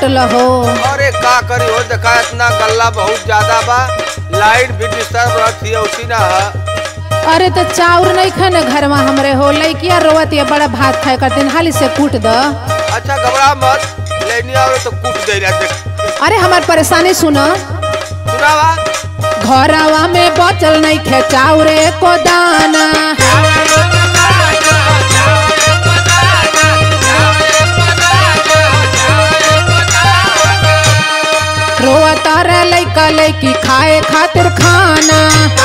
कुटल हो अरे का करी हो देखा इतना गल्ला बहुत ज्यादा बा लाइट भी डिस्टर्ब रहती है उसी ना है अरे तो चाउर नहीं खा न घर में हमरे हो लइकिया रोवत ये बड़ा भात खाए करते हाली से कूट द अच्छा घबरा मत लेनी आओ तो कूट दे रहा देख अरे हमार परेशानी सुनो सुनावा घरवा में बचल नहीं खे चाउरे को दाना रोवत रे लइका लइकी खाए खातिर खाना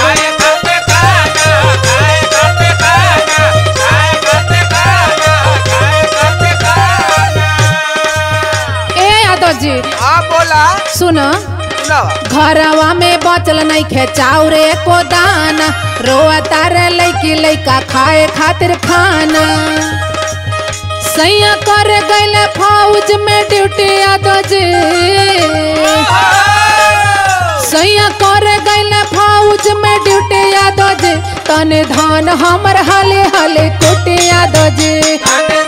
ए यादव जी हाँ बोला सुनो सुनावा घरवा में बचल नहीं खे चाउरे को दाना रोवता रे लइकी लइका खाए खातिर खाना सैया कर गइले फौज में ड्यूटी यादव जी सैया कर गइले फौज में ड्यूटी यादव जी तने धान हमर हाले हाले कुटे यादव जी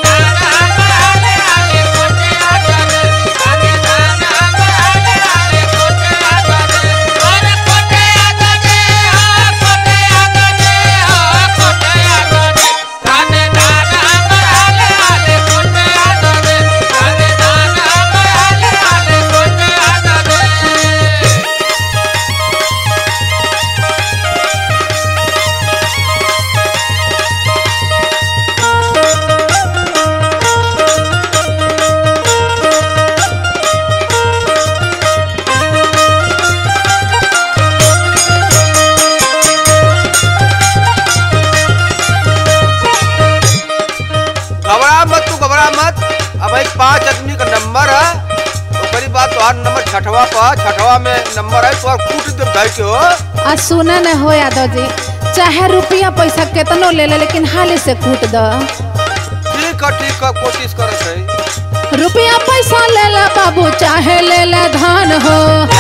घबरा मत तू घबरा मत अब एक पांच आदमी का नंबर है ओकरी बात तोहार नंबर छठवा पर छठवा में नंबर है तोहार कूट दे भाई के हो आ सुना न हो यादव जी चाहे रुपया पैसा केतनो ले ले लेकिन हाली से कूट द ठीक है ठीक है कोशिश करत है रुपया पैसा ले ले बाबू चाहे ले ले धान हो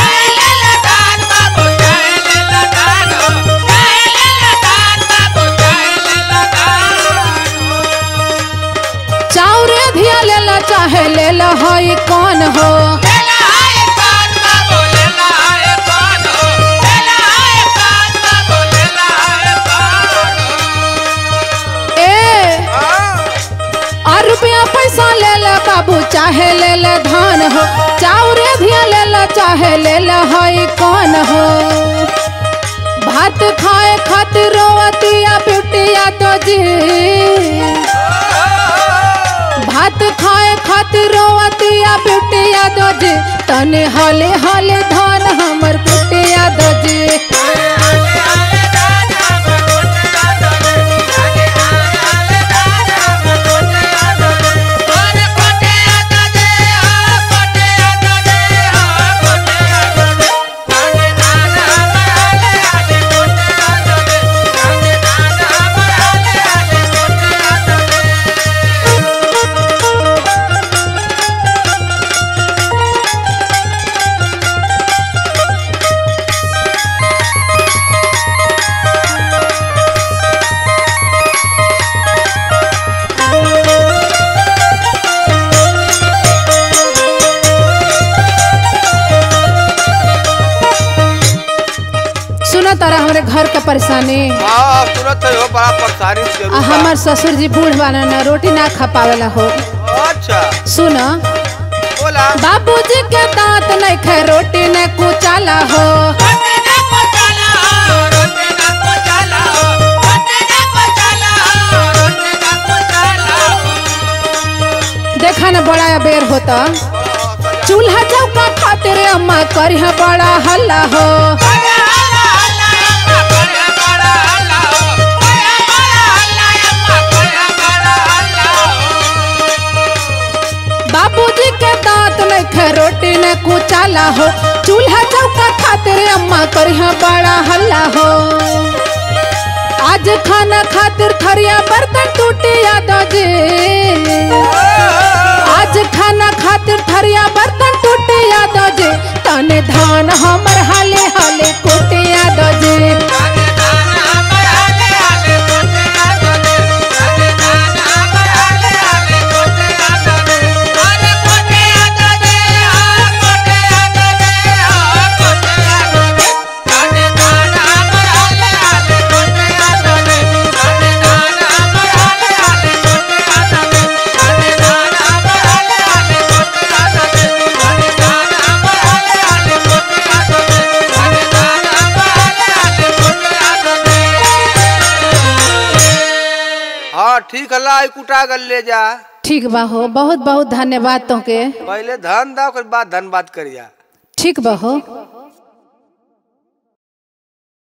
चाउरे धिया ले ले चाहे ले ले हई कौन हो ए आ रुपया पैसा ले ले बाबू चाहे ले ले धान हो चाउरे धिया ले ले चाहे ले ले हई कौन हो भात खाए खातिर रोवतिया बिटिया तो जी भात खाए खातिर रोवतिया बिटिया दो जी तने हले हले धान हमर कुटिया दो जी सुनो तारा हमरे घर के परेशानी हाँ तुरंत हो बड़ा परेशानी से आ जरूर हमर ससुर जी बूढ़ वाला ना रोटी ना खा पावेला हो बा। अच्छा सुनो बोला बाबूजी के दांत नहीं खे रोटी ने कुचाला हो देखा न बड़ा बेर होता चूल्हा चौका खातिर अम्मा करी बड़ा हल्ला हो बाबूजी के दांत नहीं खे रोटी ने कुचाला हो चूल्हा चौका खातिर अम्मा करी बड़ा हल्ला हो आज खाना खातिर थरिया बर्तन टूटे यादव जी आज खाना खातिर थरिया बर्तन टूटे यादव जी तने धान हमर हाले हाले कोटे यादव जी Yeah. ठीक है ला कुटा कर ले जा ठीक बा हो बहुत बहुत धन्यवाद तोके पहले धन दा ओकर बाद धन बात करिया ठीक बा हो